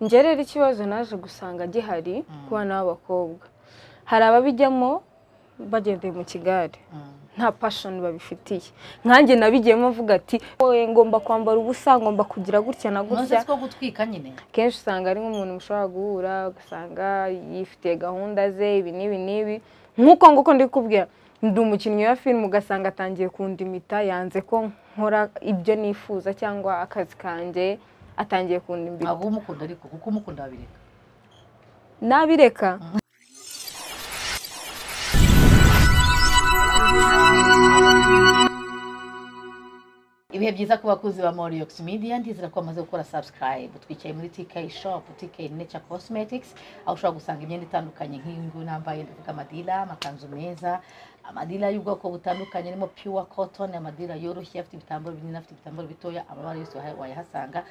njye rero ikibazo naje gusanga gihari ku bana b'abakobwa hari ababijyamo bagendeye mu kigare nta pashoni babifitiye nkanjye nabigiyemo mvuga ati wowe ngomba kwambara ubusa ngomba kugira gutya na unoze gutya two gutwika nyine kenshi usanga ari nk'umuntu mushobora guhura ugasanga yifitiye gahunda ze ibi n'ibi n'ibi nk'uko nguko ndi kubwira ndi umukinnyi wa filime ugasanga atangiye kundimita yanze ko nkora ibyo nifuza cyangwa akazi kanjye atangiye kundimbita abo umukunda ariko kuko umukunda babireka nabireka ibihe byiza ku bakuzi ba Moriox Media ndizera ko bamaze gukora subscribe twicaye muri TK Shop TK Nature Cosmetics aho ushobora gusanga imyenda itandukanye nk'iyi ngiyi nambaye ndavuga amadila amakanzu meza amadila y'ubwoko butandukanye arimo pure cotton amadila yoroshye afite ibitambaro binini afite ibitambaro bitoya amabara yose waha- wayahasanga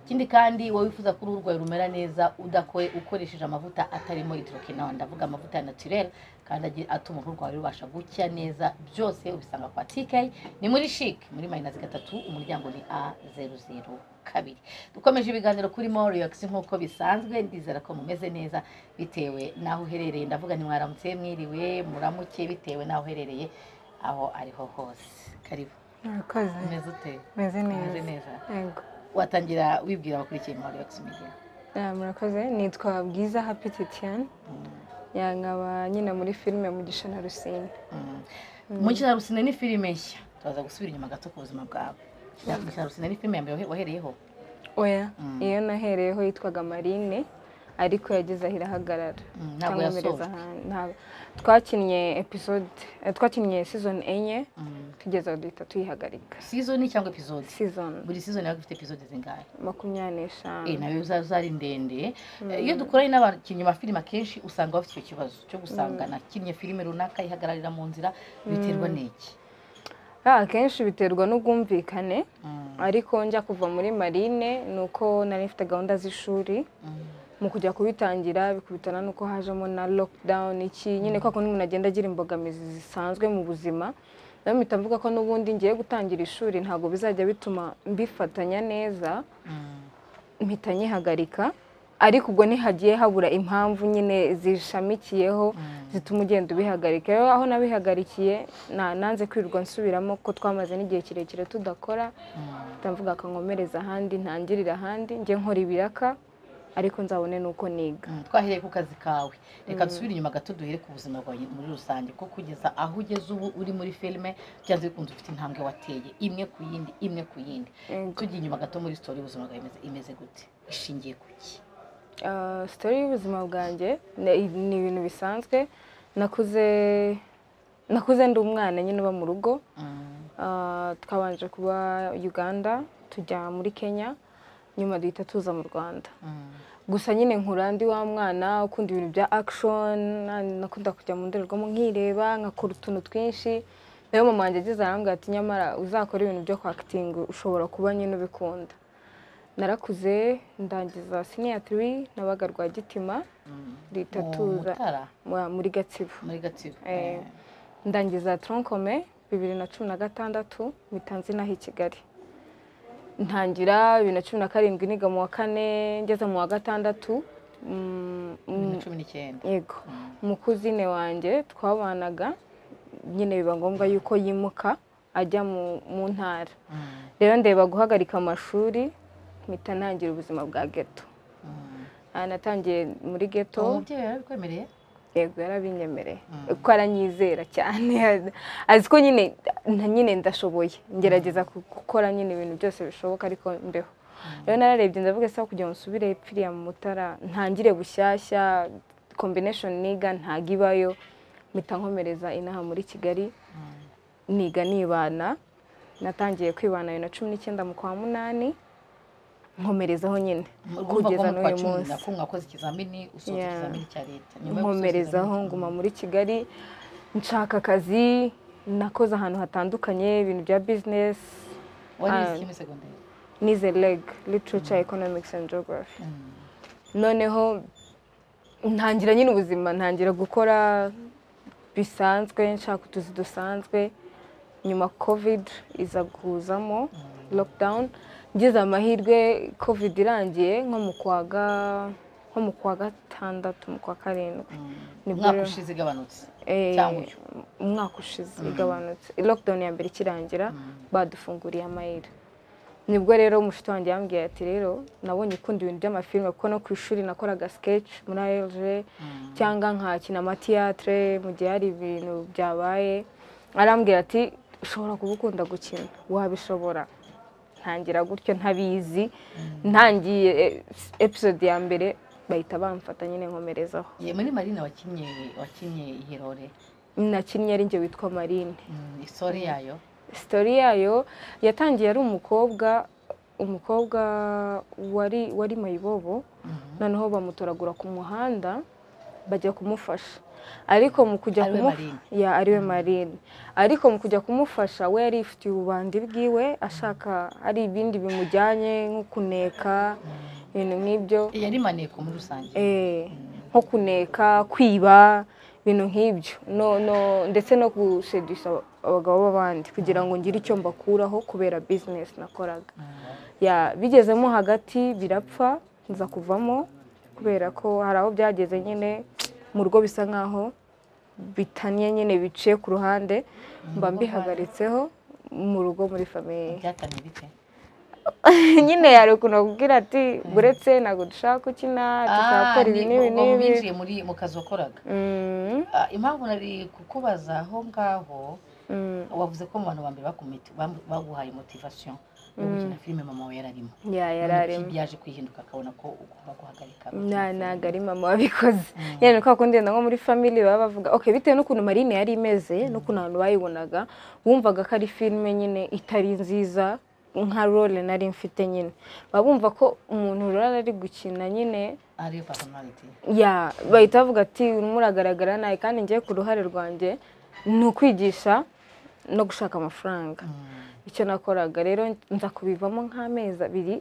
ikindi kandi wowe wifuza kuruhu rwawe rumera neza udakoye ukoresheje amavuta atarimo hydroquinone ndavuga amavuta ya naturel kandi agi- atuma uruhu rwawe rubasha gucya neza byose ubisanga kwa TK ni muri chic muri mayinazi gatatu umuryango ni a zeru zeru kabiri dukomeje ibiganiro kuri moriyox nk'uko bisanzwe ndizera ko mumeze neza bitewe n'aho uherereye ndavuga ni mwaramutse mwiriwe muramuke bitewe n'aho uherereye aho ariho hose karibu murakoze umeze ute meze umeze neza neza yego watangira wibwira abakurikiye moriyox media Ah, murakoze nitwa bwiza happy titian nkaba nyine muri filime mugisha na rusine mukina rusine ni filime nshya turaza gusubira inyuma gato ku buzima bwawe mukina rusine ni filime ya mbere wahereyeho oya Mm. iyo nahereyeho yitwaga marine ariko yageze aho irahagarara Mm, ntabwo mpereza yasojwe ahantu ntabwo twakinnye episode eh, twakinnye season enye Mm. tugeze aho duhita tuyihagarika season cyangwa episode season buri season yawe ifite episode zingahe makumyabiri eh n'eshanu nawe uzari ndende iyo dukoranye n'abakinnyi ba filime akenshi usanga bafite icyo kibazo cyo gusanga nakinnye filime runaka ihagararira mu nzira biterwa n'iki Ah, akenshi biterwa n'ubwumvikane Mm, ariko njya kuva muri marine ni uko nari mfite gahunda z'ishuri mm, mu kujya kubitangira bikubitana n'uko hajemo na lockdown iki nyine kwa kundi umuntu agenda agira imbogamizi zisanzwe mu buzima rero mpita mvuga ko n'ubundi ngiye gutangira ishuri ntabwo bizajya bituma mbifatanya neza mm. mpita nyihagarika ariko ubwo ntihagiye habura impamvu nyine zishamikiyeho zituma ugenda ubihagarika rero aho nabihagarikiye na- nanze kwirirwa nsubiramo ko twamaze n'igihe kirekire tudakora ndavuga akankomereza ahandi ntangirire ahandi njye nkora ibiraka ariko nzabone n'uko niga Mm, twahereye ku kazi kawe reka dusubire inyuma gato duhere ku buzima bwawe muri rusange ko kugeza aho ugeze ubu uri muri filime byanze bikunze ufite intambwe wateye imwe ku yindi imwe ku yindi Yego. tugiye inyuma gato muri sitori y'ubuzima bwawe imeze- imeze gute ishingiye ku ki Ah, sitori y'ubuzima bwanjye ni ni ibintu bisanzwe nakuze nakuze ndi umwana nyine uba mu rugo Mm, Ah, twabanje kuba uganda tujya muri kenya nyuma duhita tuza mu rwanda mm, gusa nyine nkura ndi wa mwana ukunda ibintu bya action na- nakunda kujya mu ndorerwamo nkireba nkakora utuntu twinshi rero mama wanjye ageze arambwira ati nyamara uzakora ibintu byo kwakitinga ushobora kuba nyine ubikunda narakuze ndangiza siniya tiri nabaga rwagitima mm. duhita Mu tuza Mutara, mu- muri gatsibo muri gatsibo Eh, Eh, ndangiza tronkome bibiri na cumi na gatandatu mpita nzinaho i kigali ntangira bibiri na cumi na karindwi niga mu wa kane ngeze mu wa gatandatu mm, bibiri mm, na cumi n'icyenda yego Mm. mukuzine wanjye twabanaga nyine biba ngombwa yuko yimuka ajya mu- mu ntara Mm, rero ndeba guhagarika amashuri mpita ntangira ubuzima bwa geto mm. Ah, natangiye muri geto uwo mubyeyi yarabikwemereye yego yarabinyemereye Mm. kuko aranyizera cyane azi ko nyine na nyine ndashoboye ngerageza ku- gukora nyine ibintu byose bishoboka ariko mbeho rero nararebye ndavuga se aho kugira ngo nsubire piriya mu mutara ntangire bushyashya kombineshoni niga ntago ibayo mpita nkomereza inaha muri kigali Mm. niga nibana natangiye kwibana bibiri na cumi n'icyenda mu kwa munani nkomerezaho nyine urumva ko kugeza mu kwa n'uyu cumi munsi na kumwe wakoze ikizamini usoza Yeah. ikizamini cya leta Nyuma yo gusoza nkomerezaho ikizamini- nguma muri kigali nshaka akazi nakoze ahantu hatandukanye ibintu bya bizinesi wari Ah. wize ikimi segonderi nize leg literature economics and geography Mm. noneho ntangira nyine ubuzima ntangira gukora bisanzwe nshaka utuzi dusanzwe nyuma covid iza kuzamo Mm. lockdown ngize amahirwe covid irangiye nko mu kwa ga- nko mu kwa gatandatu mu kwa karindwi Nibwo umwaka rero- ushize igabanutse Eh, Cyangwa uyu. umwaka ushize igabanutse lockdown ya mbere ikirangira badufunguriye amayira nibwo rero umushiti wanjye yambwiye ati rero nabonye ukunda ibintu by'amafilime kuko no ku ishuri nakoraga sketch muri arg cyangwa nkakina amatiyatire mu gihe hari ibintu byabaye arambwira ati ushobora kuba ukunda gukina wabishobora ntangira gutyo ntabizi ntangiye eh, episode ya mbere bahita bamfata nyine nkomerezaho ye muri marina wakinnye wakinnye iyi role nakinnye ari njye witwa marine Mm, isore yayo sitori yayo yatangiye ari umukobwa umukobwa wari wari mayibobo noneho bamutoragura ku muhanda bajya kumufasha ariko mu kujya Ariwe kumu- Marine. Ya, ariwe marine ariko mu kujya kumufasha we yari yifitiye ububandi bwiwe ashaka hari ibindi bimujyanye nko kuneka ibintu nk'ibyo yari maneko muri rusange Eh, nko kuneka kwiba ibintu nk'ibyo no no ndetse no gusedisha abagabo b'abandi kugira ngo ngire icyo mbakuraho kubera bizinesi nakoraga Ya, bigezemo hagati birapfa nza kuvamo kubera ko hari aho byageze nyine mu rugo bisa nk'aho bitanye nyine biciye ku ruhande mba mbihagaritseho mu rugo muri famiye byatanye bite nyine yari ukuntu akubwira ati buretse ntabwo dushaka gukina Ah, tuzakora ibi ni- n'ibi ubwo n'ibi winjiye muri mu kazi wakoraga Mm, Ah, impamvu nari kukubaza aho ngaho mm, wavuze ko mu bantu ba mbere bakumiti- bam- baguhaye motivasiyo yo gukina filime mama wawe yararimo ya yari arimo byaje kwihinduka akabona ko ugomba guhagarika nta ntabwo ari mama wabikoze nyine ni kwa kundi wenda nko muri family baba bavuga ok bitewe n'ukuntu marine yari imeze n'ukuntu abantu bayibonaga bumvaga ko ari filime nyine itari nziza nka role nari mfite nyine baba bumva ko umuntu rero ari gukina nyine ariyo personality ya bahita bavuga ati urimo uragaragara nabi kandi ngiye ku ruhare rwanjye ni ukwigisha no gushaka amafaranga icyo nakoraga rero nza kubivamo nk'amezi abiri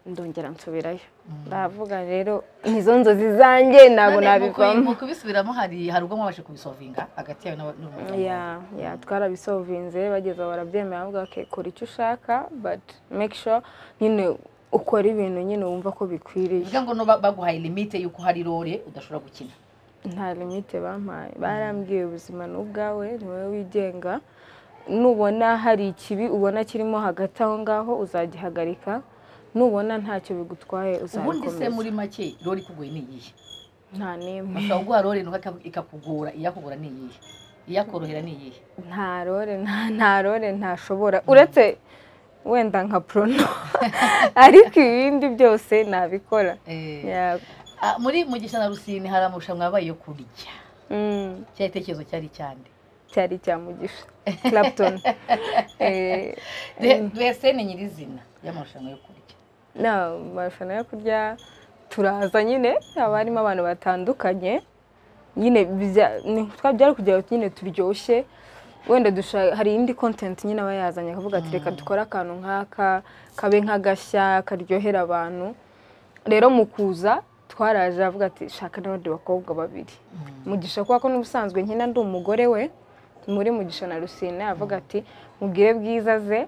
ndongera nsubirayo ndavuga rero nizo nzozi zanjye ntabwo None mu kuyi- nabivamo mu kubisubiramo hari hari ubwo mwabashe kubisovinga hagati yawe n'aba- n'umuryango ya ya twarabisovinze bageze aho barabyemera bavuga okay, kora icyo ushaka but make sure nyine ukora ibintu nyine wumva ko bikwiriye bivuga ngo no ba- baguhaye limite y'uko hari role udashobora gukina nta limite bampaye barambwiye ubuzima ni ubwawe ni wowe wigenga nubona hari ikibi ubona kirimo hagati aho ngaho uzagihagarika nubona ntacyo bigutwaye ubundi se uzabikomeza muri make role ikugoye ni iyihe nta n'imwe bashobora kuguha role nuko ikaku- ikakugora iyakugora ni iyihe iyakorohera ni iyihe nta rore nta- nta rore ntashobora uretse wenda nka porono ariko ibindi byose nabikora Eh, Ya, ah, muri mugisha na rusine hari amarushanwa yabaye yo kurya mm. cya gitekerezo cyari cyande cyari cya mugisha clapton Eh, mbese ni nyirizina y'amarushanwa yo kurya na amarushanwa yo kurya turaza nyine haba harimo abantu batandukanye nyine bijya- ni- twa- byari kugira ngo nyine turyoshye wenda dusha- hari indi content nyine aba yazanye akavuga ati reka dukore akantu nk'aka kabe nk'agashya karyohera abantu rero mu kuza twaraje avuga ati shaka n'abandi bakobwa babiri mugisha kubera ko n'ubusanzwe nkina ndi umugore we muri mugisha na rusine avuga ati mubwire bwiza ze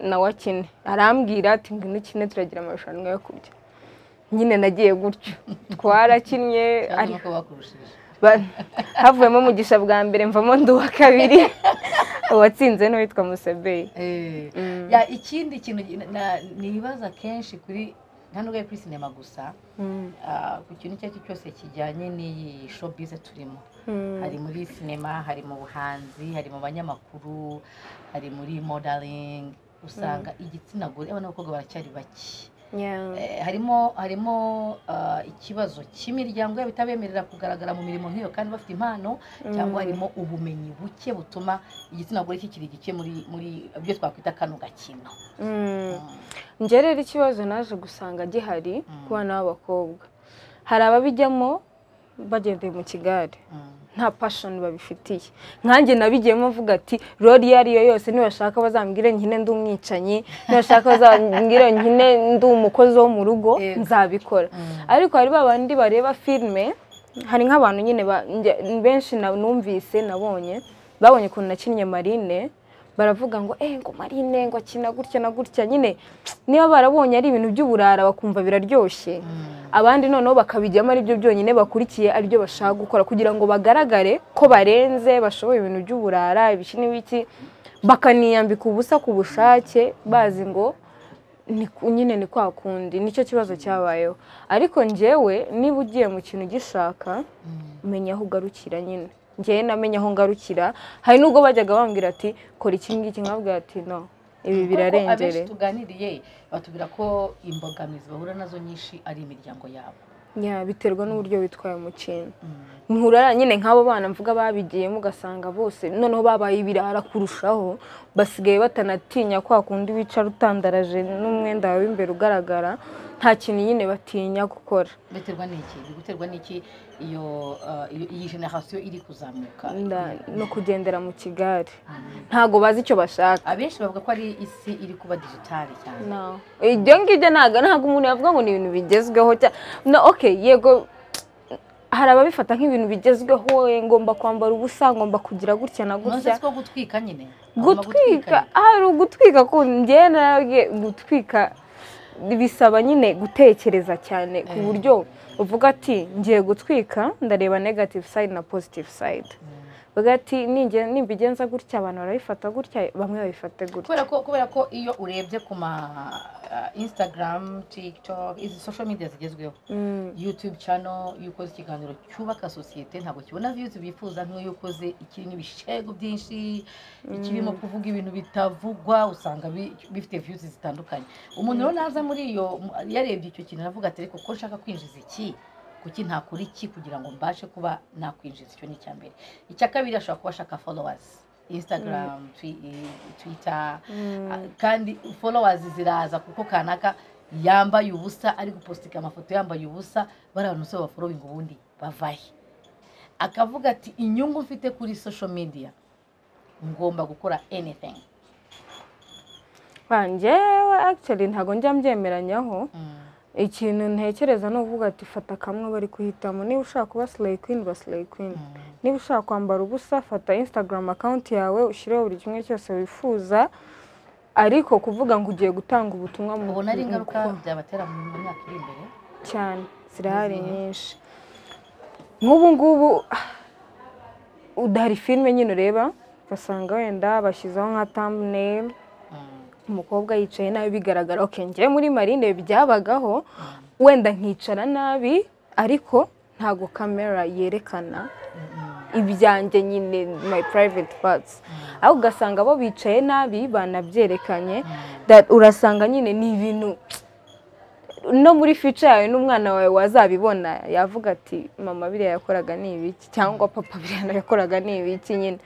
nawe akine arambwira ati ngwino ukine turagira amarushanwa yo kurya nyine nagiye gutyo twarakinnye cyangwa ariko nuko bakurushije ba- havuyemo mugisha bwa mbere mvamo ndi uwa kabiri uwatsinze n'uwitwa musebeyi Eh, Mm. ya ikindi kintu gi- na- nibaza kenshi kuri nta n'ubwo ari kuri sinema gusa Mm. ah, ku kintu icyo ari cyo cyose kijyanye n'iyi showbiz turimo Mm. hari muri sinema hari mu buhanzi hari mu banyamakuru hari muri modeling usanga igitsina gore abana n'abakobwa baracyari bake Yeah. Eh, harimo harimo ah, ikibazo cy'imiryango yabo itabemerera kugaragara mu mirimo nk'iyo kandi bafite impano cyangwa harimo ubumenyi buke butuma igitsina gore kikiri gike muri muri ibyo twakwita kano gakino Mm. njye rero ikibazo naje gusanga gihari ku bana b'abakobwa hari ababijyamo bagendeye mu kigare nta pashoni babifitiye nkanjye nabigiyemo mvuga ati rori iyo ariyo yose nibashaka bazambwire nkine ndi umwicanyi nibashaka bazambwire nkine ndi umukozi wo mu rugo Yego. nzabikora ariko hari ba bandi bareba filime hari nk'abantu nyine ba- njye- benshi na- numvise nabonye babonye ukuntu nakinnye marine baravuga ngo eee ngo marine ngo akina gutya na gutya nyine niba barabonye ari ibintu by'uburara bakumva biraryoshye abandi noneho bakabijyamo ari byo byonyine bakurikiye ari byo bashaka gukora kugira ngo bagaragare ko barenze bashoboye ibintu by'uburara ibiki n'ibiki bakaniyambika ubusa ku bushake bazi ngo ni ku- nyine ni kwa kundi nicyo kibazo cyabayeho ariko njyewe niba ugiye mu kintu ugishaka menya aho ugarukira nyine njyewe namenye aho ngarukira hari n'ubwo bajyaga bambwira ati kora iki ngiki nkabwira ati no ibi Kuko abenshi birarengere tuganiriye batubwira ko imbogamizi bahura nazo nyinshi ari imiryango yabo Ya, biterwa n'uburyo witwaye mu kintu Mm. muhura nyine nk'abo bana mvuga babigiyemo ugasanga bose noneho babaye ibirara kurushaho basigaye batanatinya kwa kundi wicara utandaraje n'umwenda wawe w'imbere ugaragara nta kintu nyine batinya gukora biterwa n'iki biri guterwa n'iki iyo uh, iyo- iyi generasiyo iri kuzamuka Nda- no kugendera mu kigare ntago bazi icyo bashaka abenshi bavuga ko ari isi iri kuba digitali cyane No. ibyo ngibyo ntabwo ntabwo umuntu yavuga ngo ni ibintu bigezweho cya- no okay yego hari ababifata nk'ibintu bigezweho eh, ngomba kwambara ubusa ngomba kugira gutya na nonse gutya ko gutwika nyine Bagomba gutwika hari ugutwika ku njyewe narabwiye gutwika bisaba nyine gutekereza cyane ku Eh. buryo uvuga ati ngiye gutwika ndareba negative side na positive side Mm. uvuga ati "Ninge- nimbigenza gutya abantu barabifata gutya bamwe babifate gutya kubera ko kubera ko iyo urebye ku ma uh, instagram tiktok izi social media zigezweho Mm. youtube channel iyo ukoze ikiganiro cyubaka sosiyete ntabwo kibona views bifuza nk'iyo ukoze ikirimo ibishego byinshi ikirimo kuvuga ibintu bitavugwa usanga bi- bifite views zitandukanye umuntu rero naza muri iyo mu- yarebye icyo kintu aravuga ati ariko ko nshaka kwinjiza iki kuki ntakora iki kugira ngo mbashe kuba nakwinjiza icyo ni icya mbere icya kabiri ashobora kuba ashaka followers instagram twi- twitter Mm. Ah, kandi followers ziraza kuko kanaka yambaye ubusa ari gupositika amafoto yambaye ubusa bari abantu bose baforowinga ubundi bavahe akavuga ati inyungu mfite kuri social media ngomba gukora anything Ah, njyewe actually ntabwo njya mbyemeranyaho ikintu ntekereza ni uvuga ati fata kamwe bari guhitamo niba ushaka kuba slay queen ba slay queen niba ushaka kwambara ubusa fata instagram account yawe ushyireho buri kimwe cyose wifuza ariko kuvuga ngo ugiye gutanga ubutumwa mu ubona ari ingaruka mu- byabatera mu mu myaka iri imbere cyane zirahari N'izihe? nyinshi nk'ubu ngubu ah, udahari filime nyine ureba ugasanga wenda bashyizeho nka thumbnail Mm. umukobwa yicaye nabi bigaragara ok njyewe muri marine byabagaho wenda nkicara nabi ariko ntago kamera yerekana Mm. ibyanjye nyine my private parts aho ugasanga bo bicaye nabi banabyerekanye Mm. that urasanga nyine ni ibintu no muri fica yawe n'umwana wawe wazabibona yavuga ati mama biriya yakoraga ni ibiki cyangwa papa biriya yakoraga ni ibiki nyine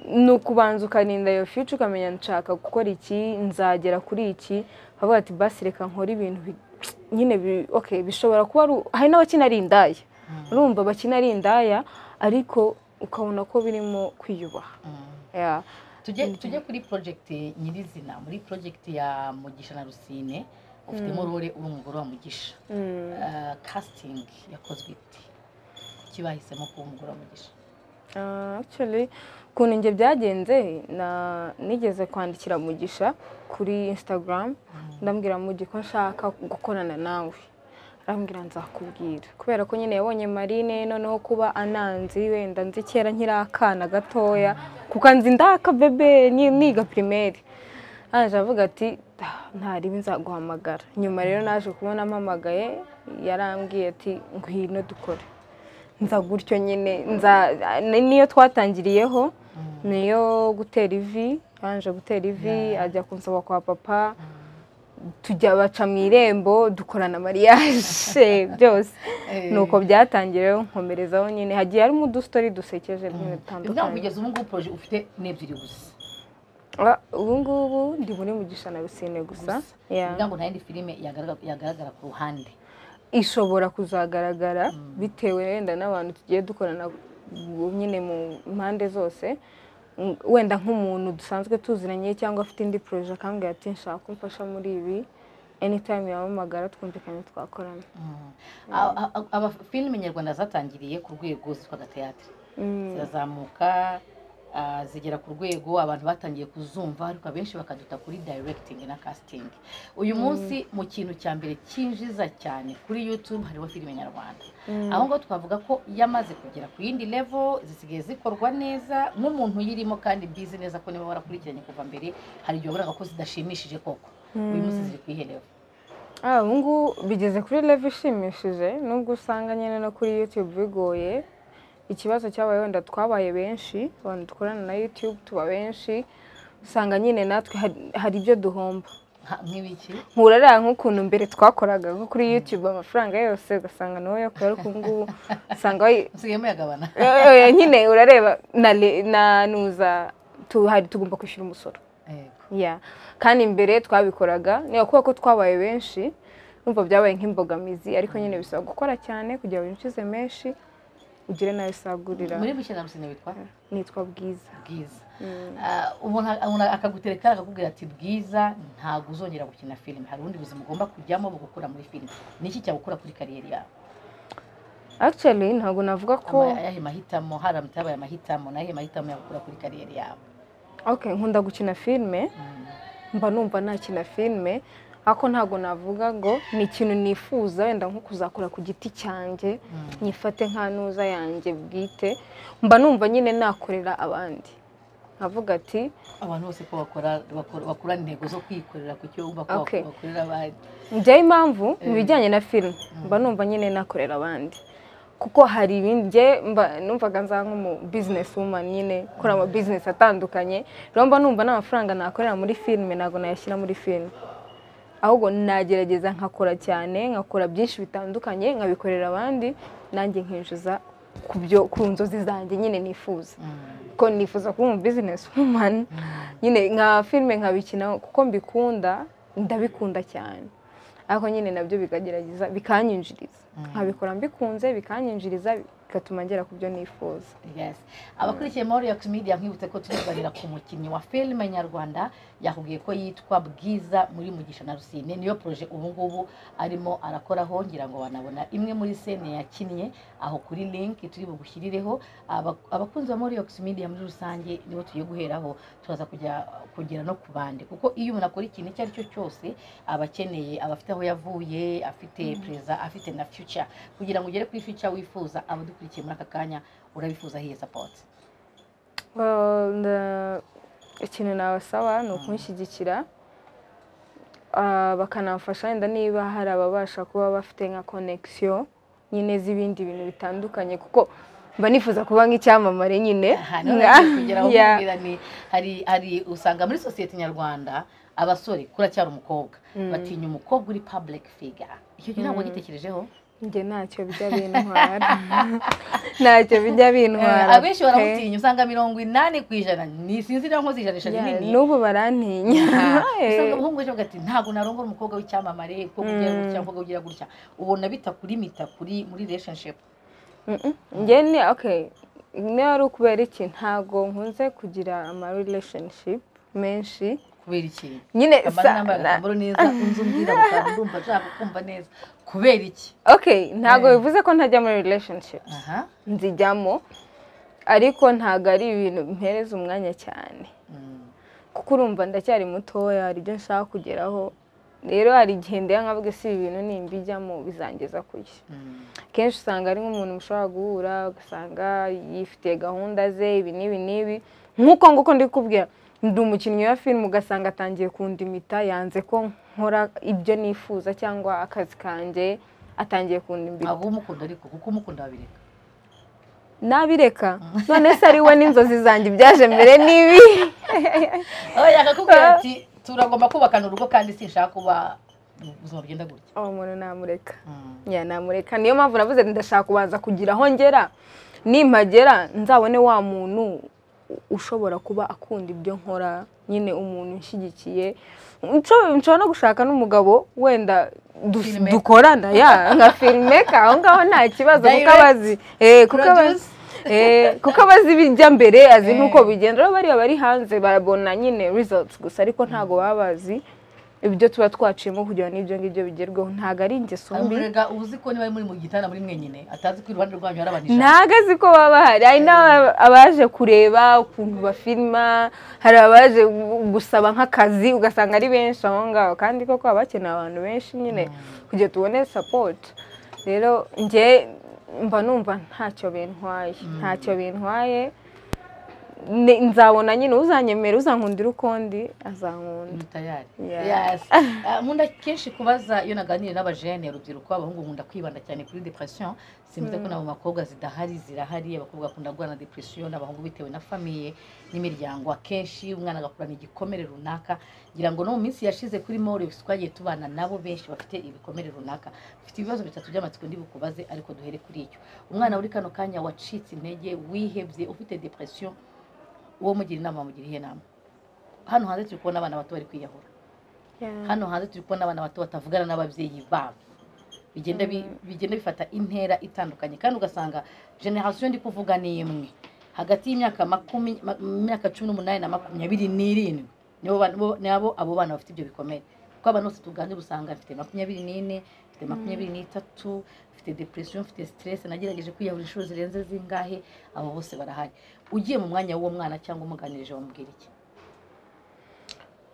ni ukubanza ukarinda iyo fica ukamenya nshaka gukora iki nzagera kuri iki bavuga ati basi reka nkore ibintu bi- nyine bi- okay, bishobora kuba ari u- hari n'abakina ari indaya Mm. urumva bakina ari indaya ariko ukabona ko birimo kwiyubaha Mm. Yeah. tujye tujye kuri project nyirizina muri project ya mugisha na rusine ufitemo role uri umugore wa mugisha Mm. Uh, casting yakozwe ite kuki bahisemo kuba umugore wa mugisha Ah, actually ukuntu njye byagenze na- nigeze kwandikira mugisha kuri instagram ndambwira mugi ko nshaka gukorana nawe arambwira nzakubwira kubera ko nyine yabonye marine noneho kuba ananzi wenda nzi kera nkiri akana gatoya kuko nzi ndaka bebe ni- niga primaire aje avuga ati "Ah, ntaribi nzaguhamagara nyuma rero naje kubona ampamagaye yarambwiye ati ngwino dukore nza gutyo nyine nza ni- niyo twatangiriyeho niyo gutera ivi yanje gutera ivi ajya kunsaba kwa papa tujya baca mu irembo dukorana mariage byose nuko byatangiye rero nkomerezaho nyine hagiye harimo udustori dusekeje nyine ntabwo dutandukanye kugeza ubu ngubu projet ufite n'ebyiri gusa Ah, ubu ngubu ndi muri mugisha na rusine gusa Yeah. kugira ngo nta yindi filime yagaragara yagaragara ku ruhande ishobora kuzagaragara bitewe wenda n'abantu tugiye dukorana ubu nyine mu mpande zose Mm, wenda nk'umuntu dusanzwe tuziranye cyangwa afite indi poroje akambwira ati nshaka ko umfasha muri ibi anytime yampamagara twumvikanye twakorana A- a- a- aba filime nyarwanda zatangiriye ku rwego zitwaga teyatire Mm, zirazamuka ah, zigera ku rwego abantu batangiye kuzumva ariko abenshi bakaduta kuri directing na casting uyu munsi mu kintu cya mbere cyinjiza cyane kuri youtube hariho filime nyarwanda aho ngaho twavuga ko yamaze kugera ku yindi level zisigaye zikorwa neza nk'umuntu uyirimo kandi bizi neza ko niba warakurikiranye kuva mbere hari igihe waburaga ko zidashimishije koko uyu munsi ziri ku iyihe level Ah, ubu ngubu bigeze kuri level ishimishije nubwo usanga nyine no kuri YouTube bigoye ikibazo cyabaye wenda twabaye benshi abantu dukorana na YouTube tuba benshi usanga nyine natwe hari- hari ibyo duhomba Ha- nk'ibiki nkurara nk'ukuntu mbere twakoraga nko kuri YouTube amafaranga yose ugasanga nawe yo kubera ko ngubu usanga wayi- usigaye muyagabana Eh, eh, nyine urareba na le- na nuza tu- hari tugomba kwishyura umusoro Yego. ya kandi mbere twabikoraga niba kuba ko twabaye benshi numva byabaye nk'imbogamizi ariko nyine bisaba gukora cyane kugira ngo ukize menshi ugire n'ayo usagurira muri buke na rusine witwa nitwa bwiza bwiza Mm. Ah, umuntu umuntu akagutereka akakubwira ati bwiza ntabwo uzongera gukina filime hari ubundi buzima ugomba kujyamo bugukura muri filime ni iki cyagukura kuri kariyeri yawe actually ntabwo navuga ko Ama- ayahe mahitamo hari amatabaye amahitamo nayahe mahitamo yagukura kuri kariyeri yawe okay nkunda gukina filime Mm. mba numva nakina filime ariko ntabwo navuga ngo ni ikintu nifuza wenda nko kuzakora ku giti cyanjye nyifate nka ntuza yanjye bwite mba numva nyine nakorera abandi nkavuga ati abantu bose ko bakora bakora- bakurana intego zo kwikorera ku cyo bumva ko Okay. bak- bakorera abandi njyewe impamvu mu Eh. bijyanye na filime mba numva nyine nakorera abandi kuko hari ibindi njye mba numvaga nza nk'umu bizinesi wumani nyine ukora ama bizinesi atandukanye rero mba numva n'amafaranga nakorera muri filime ntabwo nayashyira muri filime ahubwo nagerageza nkakora cyane nkakora byinshi bitandukanye nkabikorera abandi nanjye nkinjiza ku byo ku nzozi zanjye nyine nifuza Mm. ko nifuza kuba umu bizinesi wumani nyine nka filime nkabikina kuko mbikunda ndabikunda cyane ariko nyine nabyo bikagerageza bikanyinjiriza nkabikora mbikunze bikanyinjiriza bigatuma ngera ku byo nifuza Yes. abakurikiye Moriax Media mwibutse ko tuzibarira ku mukinnyi wa filime nyarwanda yakubwiye ko yitwa Bwiza muri Mugisha na Rusine niyo proje ubu ngubu arimo arakoraho ngira ngo banabona imwe muri sene yakinnye aho kuri link turi bugushyirireho Aba- abakunzi ba Moriax Media muri rusange nibo tugiye guheraho turaza kujya kugera no ku bandi kuko iyo umuntu akora ikintu icyo ari cyo cyose aba akeneye aba afite aho yavuye afite pereza afite na future kugira ngo ugere kuri future wifuza abadukurikiye muri aka kanya urabifuza hiye support Well, nda- ikintu nabasaba ni ukunshyigikira Ah, bakanamfasha wenda niba hari ababasha kuba bafite nka connection nyine z'ibindi bintu bitandukanye kuko mba nifuza kuba nk'icyamamare nyine Aha, none ngiye kugera aho Yeah. nkubwira ni- hari hari usanga muri sosiyete nyarwanda abasore kuracyari umukobwa batinya umukobwa uri public figure icyo gihe ntabwo wagitekerejeho njye ntacyo bijya bintwara ntacyo bijya bintwara pe. abenshi baramutinya usanga mirongo inani ku ijana ni sinzi naho nkoze ijanisha Yeah, rinini n'ubu barantinya usanga umuhungu ejo ati ntabwo narongora umukobwa w'icyamamare umukobwa ugira gutya umukobwa ugira gutya ubona bitakurimita kuri muri relationship Mm-mm. njye ni okay niba ari ukubera iki ntabwo nkunze kugira ama relationship menshi kubera ikintu nyine amara sa- nambaye na- agatambaro neza unzi umbwira gusa ndumva nshaka kumva neza kubera iki okay ntabwo bivuze ko ntajya muri relationship aha nzijyamo ariko ntabwo ari ibintu mpereza umwanya cyane Mm. kuko urumva ndacyari mutoya hari ibyo nshaka kugeraho rero hari igihe ndeba nkavuga si ibi bintu nimbijyamo bizangeza kuki Mm. kenshi usanga ari nk'umuntu mushobora guhura ugasanga yifitiye gahunda ze ibi n'ibi n'ibi nk'uko nguko ndi kukubwira ndi umukinnyi wa filime ugasanga atangiye kundimita yanze ko nkora ibyo nifuza cyangwa akazi kanjye atangiye kundimbita aba umukunda ariko kuko umukunda wabireka nabireka none se ari we n'inzozi zanjye ibyaje mbere n'ibi aho yakakubwira ati turagomba kubakana urugo kandi sinshaka kuba ubuzima bugenda gutya uwo muntu namureka Mm. ya namureka niyo mpamvu navuze nti ndashaka kubanza kugira aho ngera nimpagera nzabone wa muntu ushobora kuba akunda ibyo nkora nyine umuntu ushyigikiye Nsho- nshobora no gushaka n'umugabo wenda du- Filmmaker. dukorana ya nka filmeka aho ngaho nta kibazo kuko Direct, abazi eh, kuko abazi produce. eh, kuko abazi ibijya mbere azi Eh. n'uko bigenda rero bariya bari hanze barabona nyine results gusa ariko ntabwo baba bazi ibyo tuba twaciyemo kugira ngo n'ibyo ngibyo bigerweho ntabwo ari ingeso hari mbi umurega uba uzi ko niba muri mu gitanda muri mwenyine atazi ko iruhande rwanyu hari abantu ijana ntabwo azi ko baba bahari hari n'aba- abaje kureba ukuntu bafilima hari abaje gu- gusaba nk'akazi ugasanga ari benshi aho ngaho kandi koko haba hakeneye abantu benshi nyine kugira tubone sapoti rero njye mba numva ntacyo bintwaye ntacyo bintwaye Ne- nzabona nyine uzanyemera uzankundira ukundi azankunda tayari Yeah. yasi Ah, nkunda kenshi kubaza iyo naganiriye n'abajene urubyiruko abahungu nkunda kwibanda cyane kuri depression simvuze ko nabo mu bakobwa zidahari zirahari abakobwa bakunda guhura na depression n'abahungu bitewe na famiye n'imiryango akenshi umwana agakurana igikomere runaka ngira ngo no mu minsi yashize kuri Maurix twagiye tubana nabo benshi bafite ibikomere runaka bafite ibibazo bitatu by'amatsiko ndibukubaze ariko duhere kuri icyo umwana uri kano kanya wacitse intege wihebye ufite depression uwo mugira inama wamugira iyihe nama hano hanze turi kubona abana bato bari kwiyahura hano hanze turi kubona abana bato batavugana n'ababyeyi babo bigenda bi- bigenda bifata intera itandukanye kandi ugasanga generasiyo ndi kuvuga ni imwe hagati y'imyaka makumi ma- imyaka cumi n'umunani na makumyabiri n'irindwi nibo bana- bo- nabo abo bana bafite ibyo bikomere kuko abantu bose tuganira usanga mfite makumyabiri n'ine mfite makumyabiri n'itatu mfite depresiyo mfite stress nagerageje kwiyahura inshuro zirenze zingahe abo bose barahari ugiye mu mwanya w'uwo mwana cyangwa umuganirije wamubwira iki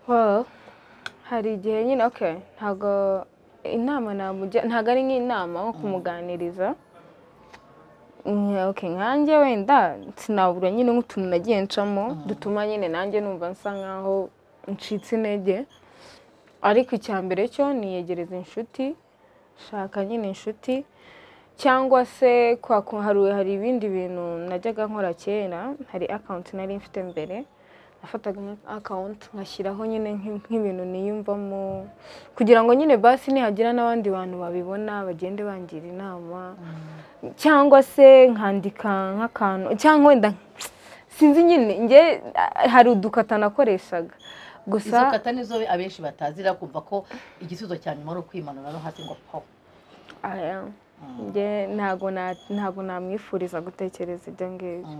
Well, hari igihe nyine okay ntabwo inama namugira ntabwo ari nk'inama nko kumuganiriza Mm, okay nkanjye wenda sinabura nyine nk'utuntu nagiye ncamo dutuma nyine nanjye numva nsa nkaho ncitse intege ariko icya mbere cyo niyegereza inshuti shaka nyine inshuti cyangwa se kwa ku- hari hari ibindi bintu najyaga nkora kera hari akawunti nari mfite mbere nafataga akawunti ngashyiraho nyine nk'i- nk'ibintu niyumvamo kugira ngo nyine basi nihagira n'abandi bantu babibona bagende bangira inama cyangwa se nkandika nk'akantu cyangwa wenda sinzi nyine njye ah, hari udukata nakoreshaga gusa izo kata nizo abenshi batazira kumva ko igisubizo cya nyuma ari ukwimanura no hasi ngo po aya njye ntabwo na- ntabwo namwifuriza gutekereza ibyo ngibyo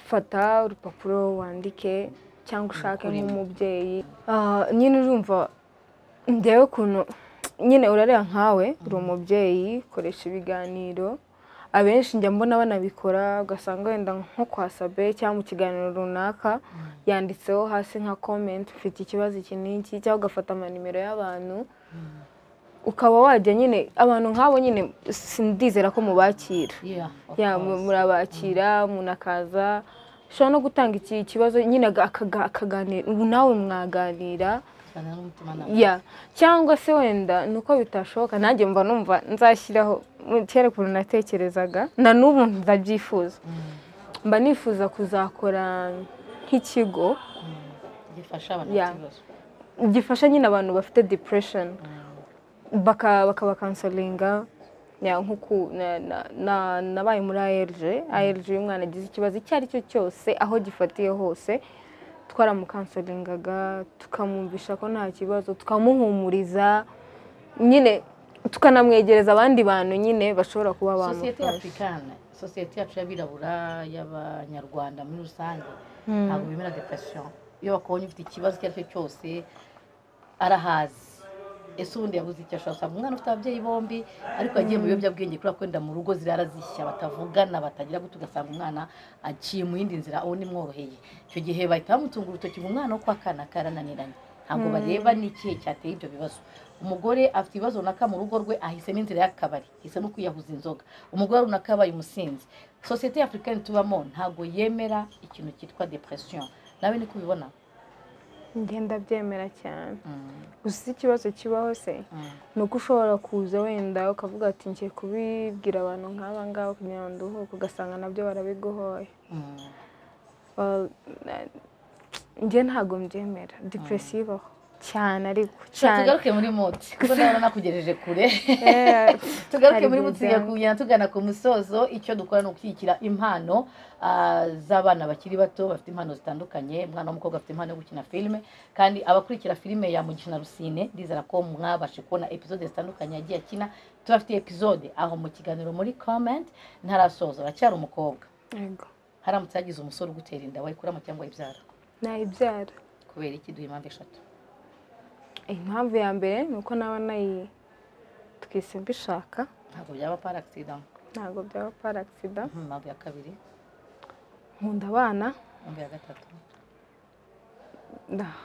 fata urupapuro wandike cyangwa ushake Ukuri. nk'umubyeyi Ah, nyine urumva ndewe ukuntu nyine urareba nkawe uri umubyeyi koresha ibiganiro abenshi njya mbona banabikora ugasanga wenda nko kwa sabe cyangwa mu kiganiro runaka yanditseho hasi nka komenti ufite ikibazo iki n'iki cyangwa ugafata amanimero y'abantu ukaba wajya nyine abantu nk'abo nyine sindizera ko mubakira Yeah, of ya course. mu- murabakira umuntu akaza ushobora no gutanga iki kibazo nyine aga- akaga- akaganira ubu nawe mwaganira Cyane n'umutimanama. ya cyangwa se wenda ni uko bitashoboka nanjye mba numva nzashyiraho mu- kera ukuntu natekerezaga na n'ubu ndabyifuza mba nifuza kuzakora nk'ikigo gifasha abantu Yeah. bafite ibibazo. gifasha nyine abantu bafite depression baka bakabakanselinga nko ku na- na- na- nabaye muri ARG ARG iyo umwana agize ikibazo icyo ari cyo cyose aho gifatiye hose twaramukanselingaga tukamwumvisha ko nta kibazo tukamuhumuriza nyine tukanamwegereza abandi bantu nyine bashobora kuba bamufasha sosiyete y'afurikani sosiyete yacu y'abirabura y'abanyarwanda muri rusange ntabwo bemera depression iyo bakubonye ufite ikibazo icyo ari cyo cyose arahazi ese ubundi yabuze icyo ashaka usanga umwana ufite ababyeyi bombi ariko yagiye mu biyobyabwenge kubera ko wenda mu rugo zirara zishya batavugana batagira guto ugasanga umwana aciye mu yindi nzira uwo nimworoheye icyo gihe bahita bamutunga urutoki ngo umwana wo kwa kana karananiranye ntabwo bareba n'ikihe cyateye ibyo bibazo umugore afite ibibazo runaka mu rugo rwe ahisemo inzira y'akabari ahisemo kwiyahuza inzoga umugore runaka yabaye umusinzi sosiyete y'afurikani tubamo ntabwo yemera ikintu cyitwa depression nawe niko ubibona ngenda byemera cyane gusa iyo ikibazo kibaho se ni uko ushobora kuza wenda ukavuga ati ngiye kubibwira abantu nk'aba ngaba kugira ngo nduhuke ugasanga nabyo barabiguhoye Well, na- njye ntabwo mbyemera depresiyo ibaho cyane ariko cyane tugaruke muri muti kuko ndabona nakugejeje kure Eh, tugaruke hari muri igihe muti tujya tugana ku musozo icyo dukora ni ukushyigikira impano ah, z'abana bakiri bato bafite impano zitandukanye umwana w'umukobwa afite impano yo gukina filime kandi abakurikira filime ya mugisha na rusine ndizera ko mwabashe kubona episode zitandukanye yagiye akina tubafitiye episode aho mu kiganiro muri comment ntarasoza aracyari umukobwa Yego. haramutse hagize umusore ugutera inda wayikuramo cyangwa ibyara nayibyara kubera iki duha impamvu eshatu impamvu ya mbere ni uko naba nayi twise mbishaka ntabwo byaba paragitida ntabwo byaba paragitida impamvu ya kabiri nkunda abana impamvu ya gatatu nda-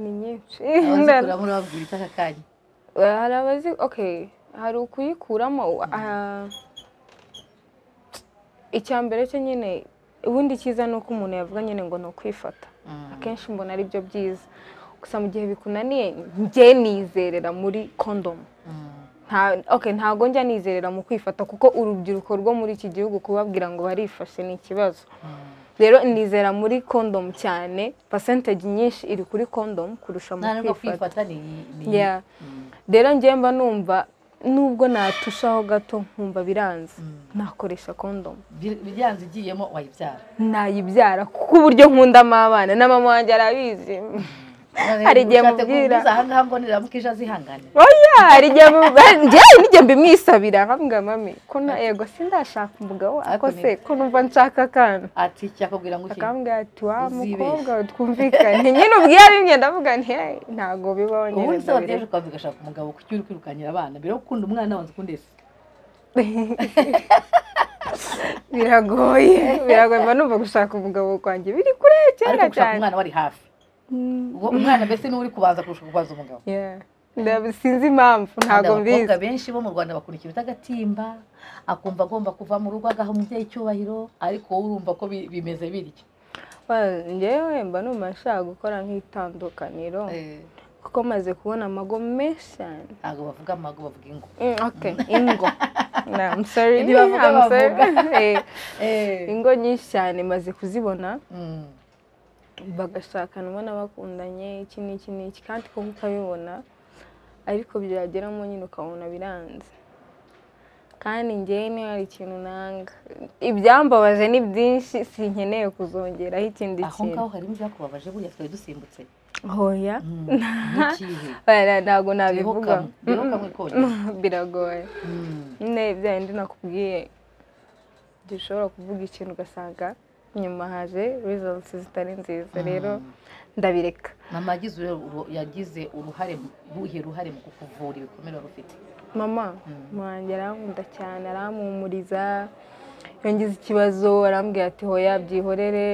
ni nyinshi abazikora murababwira icyo aka kanya hari abazi okay hari ukuyikuramo ah, icya mbere cyo nyine ubundi cyiza ni uko umuntu yavuga nyine ngo ni ukwifata Mm. akenshi mbona ari byo byiza gusa mu gihe bikunaniye njye nizerera muri kondomu Mm. Nta- okay, ntabwo njya nizerera mu kwifata kuko urubyiruko rwo muri iki gihugu kubabwira ngo barifashe ni ikibazo Mm. rero nizera muri kondomu cyane percentage nyinshi iri kuri kondomu kurusha mu nta nubwo kwifata kwifata ni ni- Yeah. Mm. rero njye mba numva nubwo natushaho gato nkumva biranze nakoresha kondomu Bi- bijyanze igiyemo wayibyara nayibyara kuko uburyo nkundamo abana na mama wanjye arabizi None Hari igihe ushatse mubwira. kumubuza ahangaha ngo niramuka ije azihangane oya hari igihe mu- njyewe nijye mbimwisabira nkabwira mami ko na ego sindashaka umugabo Ariko wako ni- se ko numva nshaka akana ati cyakubwira ngo iki akambwira ati wa Uzibeshye. mukobwa we twumvikane nyine ubwira bimwe ndavuga nti "Hey, ntabwo bibaho ubundi se nyine wateje ukaza ugashaka umugabo kuki uri kwirukankira abana mbere yo gukunda umwana wanze ukunda ese biragoye biragoye mba numva gushaka umugabo kwanjye biri kure ariko cyane gushaka cyane umwana wari hafi Mm, Uwo umwana mbese niwe uri kubanza kurusha kubaza umugabo yeah. Ndab- sinzi impamvu ntabwo Kandi mbizi abakobwa benshi bo mu rwanda bakora ikintu agatimba akumva agomba kuva mu rugo agaha umubyeyi icyubahiro ariko wowe urumva ko bi- bimeze bityo Well, njyewe mba numva nshaka gukora nk'itandukaniro Eh, kuko maze kubona amago menshi cyane ntabwo bavuga amago bavuga ingo Mm, okay ingo Nah, I'm sorry Ntibavuga, I'm sorry. bavuga. Eh, Eh, ingo nyinshi cyane maze kuzibona mm. bagashakanwa n'abakundanye iki n'iki n'iki kandi kuko ukabibona ariko byageramo nyine ukabona biranze kandi njyewe niba hari ikintu nanga ibyambabaje ni byinshi sinkeneye kuzongeraho ikindi aho kintu ngaho harimo ibyakubabaje buriya twari dusimbutse hoya Mm. n'ikihe Oya, ntabwo nabivuga bihokamwe bihokamwe konyine biragoye Mm. nyine bya bindi nakubwiye igihe ushobora kuvuga ikintu ugasanga nyuma haje results zitari nziza rero ndabireka mama yagize uruhare- yagize uruhare uruhe ruhare mu kukuvura ibikomere wari ufite mama Mm. wanjye arankunda cyane arampumuriza yongeza ikibazo arambwira ati hoya byihorere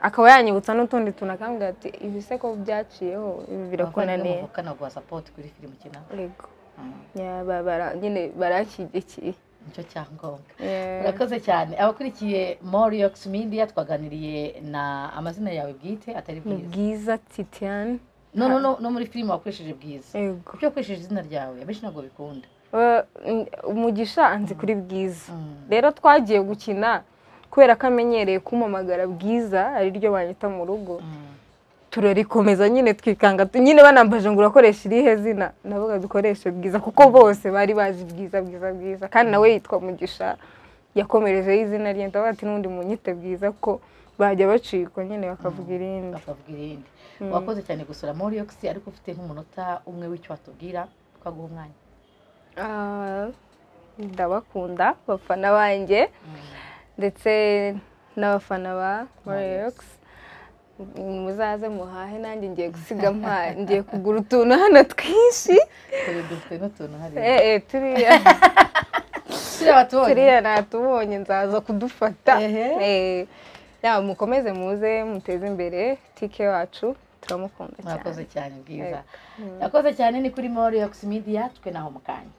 akaba yanyibutsa n'utundi tuntu akambwira ati ibi se ko byaciyeho ibi birakunaniye muvukana guha sapoti kuri filime ukina yego Mm. Ya, ba- bara- nyine baranshyigikiye nicyo cyangombwa Yeah. murakoze cyane abakurikiye moriyox media twaganiriye na amazina yawe bwite atari ni bwiza bwiza titian no no no no muri filime wakoresheje bwiza yego kuko iyo wakoresheje izina ryawe abenshi ntabwo bikunda Eh, umugisha anzi kuri bwiza Mm. rero twagiye gukina kubera ko amenyereye kumamagara bwiza ari ryo banyita mu rugo Mm. turarikomeza nyine twikanga tu- nyine banambaje ngo urakoresha irihe zina navuga dukoreshe bwiza kuko bose bari bazi bwiza bwiza bwiza kandi nawe yitwa mugisha yakomerejeho izina rye ndavuga ati n'undi munyite bwiza ko bajya bacikwa nyine bakavuga irindi bakavuga irindi wakoze cyane gusura moriyox ariko ufite nk'umunota umwe w'icyo watubwira twaguha umwanya Ah, ndabakunda bafana banjye ndetse n'abafana ba Rolex muzaze muhahe nanjye ngiye gusiga mpahe ngiye kugura utuntu hano twinshi Turi- dufite n'utuntu hariya eh eh turiya turiya batubonye turiya natubonye nzaza kudufata Ehe. Eh, yaba mukomeze muze muteze imbere tike wacu turamukunda cyane murakoze cyane bwiza yakoze cyane ni kuri moriyox media twe naho mu kanya